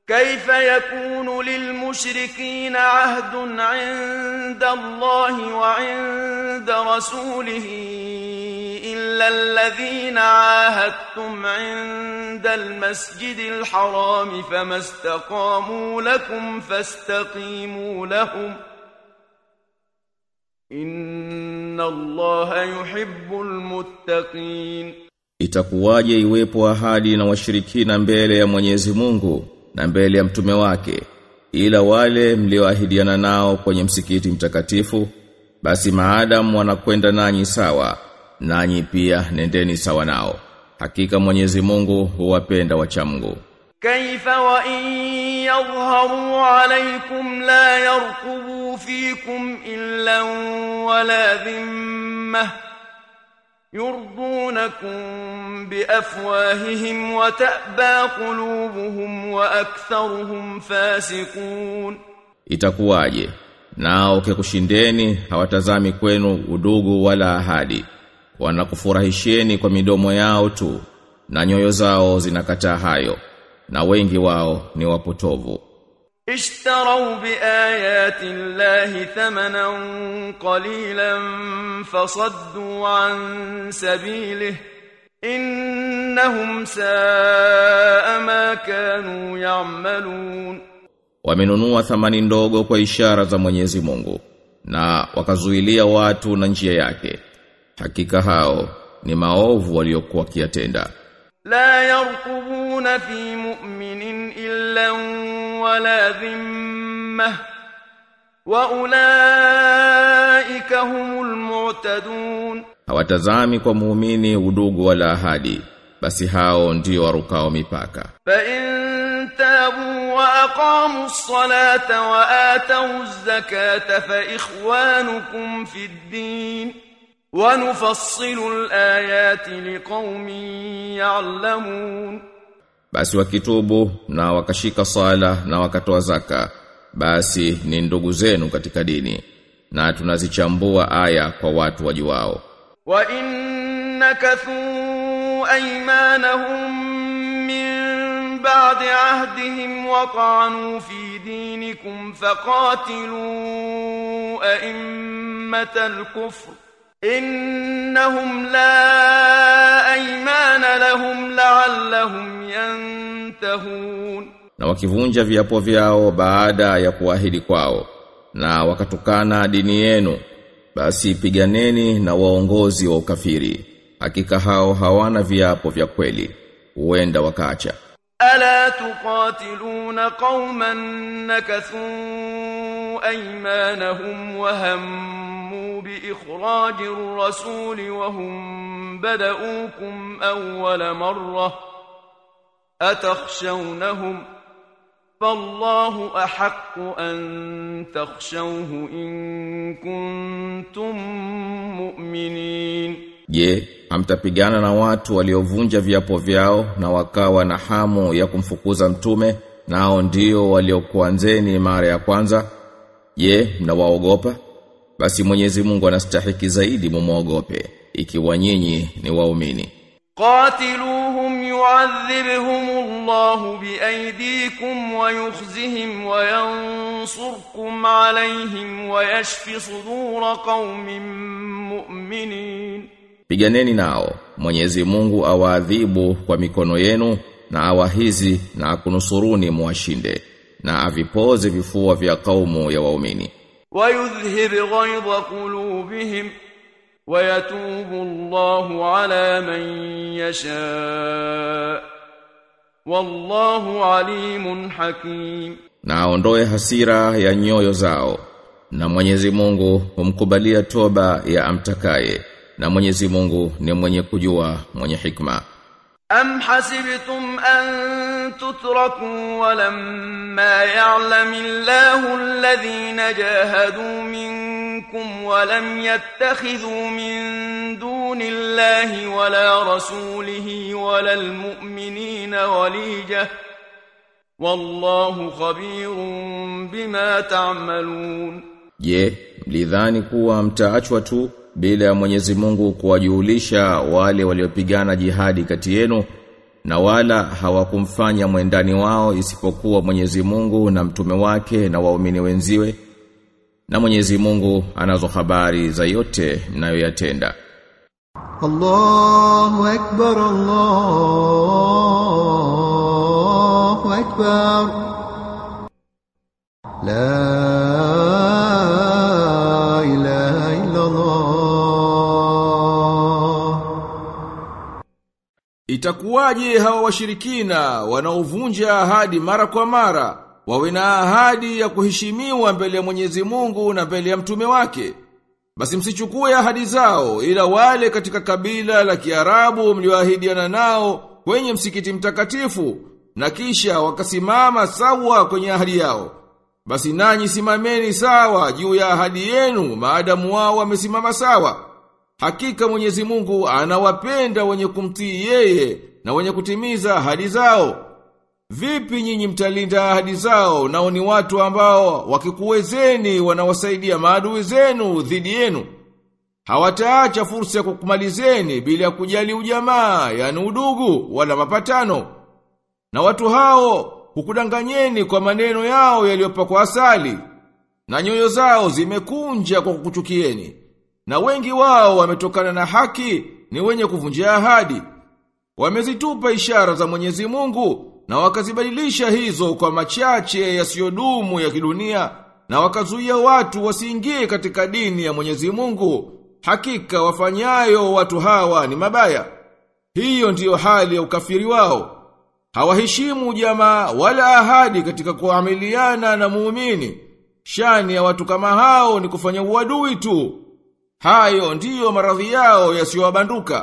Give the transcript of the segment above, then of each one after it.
كيف يكون للمشركين عهد عند الله وعند رسوله إلا الذين عاهدتم عند المسجد الحرام فما استقاموا لكم فاستقيموا لهم إن الله يحب المتقين Itakuwaje iwepo ahadi na washirikina mbele ya Mwenyezi Mungu na mbele ya mtume wake ila wale mlioahidiana nao kwenye msikiti mtakatifu basi maadamu wanakwenda nanyi sawa nanyi pia nendeni sawa nao hakika Mwenyezi Mungu huwapenda wacha Mungu كيف وإن يظهروا عليكم لا يرقبوا فيكم إلا ولا ذمة يرضونكم بأفواههم وتأبى قلوبهم وأكثرهم فاسقون itakuwaje nao kikushindeni hawatazami kwenu udugu wala ahadi wanakufurahisheni kwa midomo yao tu na nyoyo zao zinakataa hayo na wengi wao ni wapotovu اشتروا بآيات الله ثمنا قليلا فصدوا عن سبيله إنهم ساء ما كانوا يعملون wamenunua thamani ndogo kwa ishara za Mwenyezi Mungu na wakazuilia watu na njia yake hakika hao ni maovu waliokuwa kiatenda لا يرقبون في مؤمن إلا ولا ذمة وأولئك هم المعتدون hawatazami kwa muumini udugu wala ahadi basi hao ndio warukao mipaka فإن تابوا وأقاموا الصلاة وآتوا الزكاة فإخوانكم في الدين ونفصل الآيات لقوم يعلمون basi wakitubu na wakashika sala na wakatoa zaka basi ni ndugu zenu katika dini na tunazichambua aya kwa watu wajuao وإن نكثوا أيمانهم من بعد عهدهم وطعنوا في دينكم فقاتلوا أئمة الكفر إنهم لا أيمان لهم لعلهم ينتهون na wakivunja viapo vyao baada ya kuahidi kwao na wakatukana dini yenu basi piganeni na waongozi wa ukafiri hakika hao hawana viapo vya kweli huenda wakaacha ألا تقاتلون قوما نكثوا أيمانهم وهموا بإخراج الرسول وهم بدؤوكم أول مرة أتخشونهم فالله أحق أن تخشوه إن كنتم مؤمنين Je, hamtapigana na watu waliovunja viapo vyao na wakawa na hamu ya kumfukuza mtume nao ndio waliokuanzeni mara ya kwanza? Je, mnawaogopa? Basi Mwenyezi Mungu anastahiki zaidi mumwogope ikiwa nyinyi ni waumini. قاتلوهم يعذبهم الله بأيديكم ويخزهم وينصركم عليهم ويشف صدور قوم مؤمنين Piganeni nao, Mwenyezi Mungu awaadhibu kwa mikono yenu na awahizi na akunusuruni muwashinde na avipoze vifua vya kaumu ya waumini. ويذهب غيظ قلوبهم ويتوب الله على من يشاء والله عليم حكيم na aondoe hasira ya nyoyo zao na Mwenyezi Mungu humkubalia toba ya amtakaye na Mwenyezi Mungu ni mwenye kujua mwenye hikma أم حسبتم أن تتركوا ولما يعلم الله الذين جاهدوا منكم ولم يتخذوا من دون الله ولا رسوله ولا المؤمنين وليجة والله خبير بما تعملون je mlidhani kuwa mtaachwa tu bila ya Mwenyezi Mungu kuwajulisha wale waliopigana jihadi kati yenu na wala hawakumfanya mwendani wao isipokuwa Mwenyezi Mungu na mtume wake na waumini wenziwe na Mwenyezi Mungu anazo habari za yote mnayoyatenda الله أكبر الله أكبر لا إله إلا الله Itakuwaje hawa washirikina wanaovunja ahadi mara kwa mara wawe na ahadi ya kuheshimiwa mbele ya Mwenyezi Mungu na mbele ya mtume wake? Basi msichukue ahadi zao ila wale katika kabila la Kiarabu mlioahidiana nao kwenye msikiti mtakatifu na kisha wakasimama sawa kwenye ahadi yao. Basi nanyi simameni sawa juu ya ahadi yenu maadamu wao wamesimama sawa. Hakika Mwenyezi Mungu anawapenda wenye kumtii yeye na wenye kutimiza ahadi zao. Vipi nyinyi mtalinda ahadi zao nao ni watu ambao wakikuwezeni wanawasaidia maadui zenu dhidi yenu? Hawataacha fursa ya kukumalizeni bila ya kujali ujamaa, yani udugu wala mapatano. Na watu hao hukudanganyeni kwa maneno yao yaliyopakwa asali, na nyoyo zao zimekunja kwa kukuchukieni. Na wengi wao wametokana na haki ni wenye kuvunjia ahadi. Wamezitupa ishara za Mwenyezi Mungu na wakazibadilisha hizo kwa machache yasiyodumu ya kidunia na wakazuia watu wasiingie katika dini ya Mwenyezi Mungu. Hakika wafanyayo watu hawa ni mabaya. Hiyo ndiyo hali ya ukafiri wao. Hawaheshimu jamaa wala ahadi katika kuamiliana na muumini. Shani ya watu kama hao ni kufanya uadui tu. Hayo ndiyo maradhi yao yasiyowabanduka.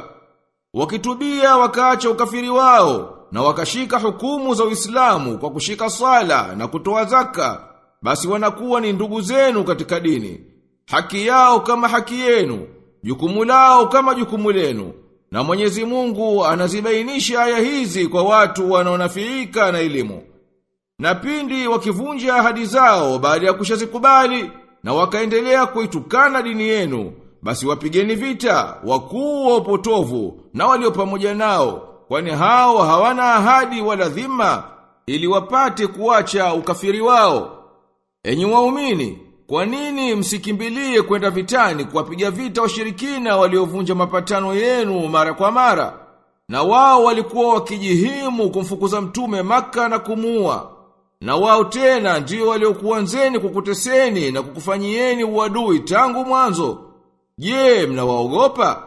Wakitubia wakaacha ukafiri wao na wakashika hukumu za Uislamu kwa kushika sala na kutoa zaka, basi wanakuwa ni ndugu zenu katika dini. Haki yao kama haki yenu, jukumu lao kama jukumu lenu. Na Mwenyezi Mungu anazibainisha aya hizi kwa watu wanaonafiika na elimu. Na pindi wakivunja ahadi zao baada ya kushazikubali na wakaendelea kuitukana dini yenu, basi wapigeni vita wakuu wa upotovu na walio pamoja nao, kwani hao hawana ahadi wala dhima ili wapate kuacha ukafiri wao. Enyi waumini, kwa nini msikimbilie kwenda vitani kuwapiga vita washirikina waliovunja mapatano yenu mara kwa mara? Na wao walikuwa wakijihimu kumfukuza mtume maka na kumuua. Na wao tena ndio waliokuanzeni kukuteseni na kukufanyieni uadui tangu mwanzo. Je, mnawaogopa?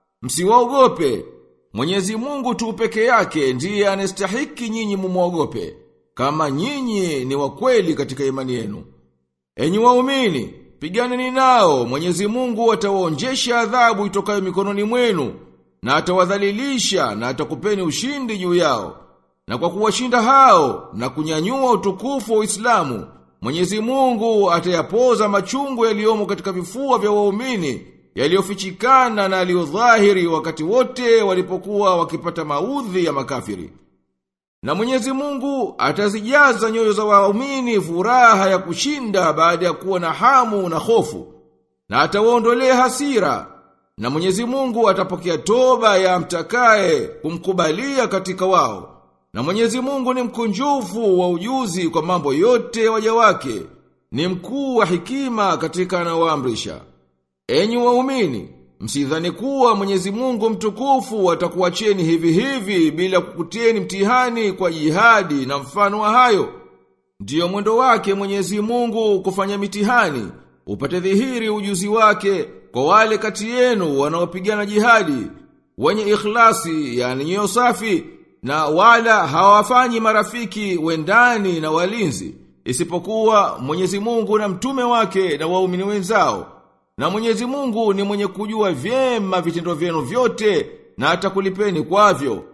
Msiwaogope. Mwenyezi Mungu tu peke yake ndiye anastahiki nyinyi mumwogope, kama nyinyi ni wakweli katika imani yenu. Enyi waumini, piganeni nao, Mwenyezi Mungu atawaonjesha adhabu itokayo mikononi mwenu, na atawadhalilisha na atakupeni ushindi juu yao. Na kwa kuwashinda hao na kunyanyua utukufu wa Uislamu, Mwenyezi Mungu atayapoza machungu yaliyomo katika vifua vya waumini yaliyofichikana na yaliyodhahiri wakati wote walipokuwa wakipata maudhi ya makafiri. Na Mwenyezi Mungu atazijaza nyoyo za waumini furaha ya kushinda baada ya kuwa na hamu na hofu. Na atawaondolea hasira. Na Mwenyezi Mungu atapokea toba ya mtakaye kumkubalia katika wao. Na Mwenyezi Mungu ni mkunjufu wa ujuzi kwa mambo yote waja wake. Ni mkuu wa hikima katika anaoamrisha. Enyi waumini, msidhani kuwa Mwenyezi Mungu mtukufu atakuacheni hivi hivi bila kukutieni mtihani kwa jihadi na mfano wa hayo. Ndiyo mwendo wake Mwenyezi Mungu kufanya mitihani, upate dhihiri ujuzi wake kwa wale kati yenu wanaopigana jihadi, wenye ikhlasi, yani nyoyo safi, na wala hawafanyi marafiki wendani na walinzi, isipokuwa Mwenyezi Mungu na mtume wake na waumini wenzao. Na Mwenyezi Mungu ni mwenye kujua vyema vitendo vyenu vyote na atakulipeni kwavyo.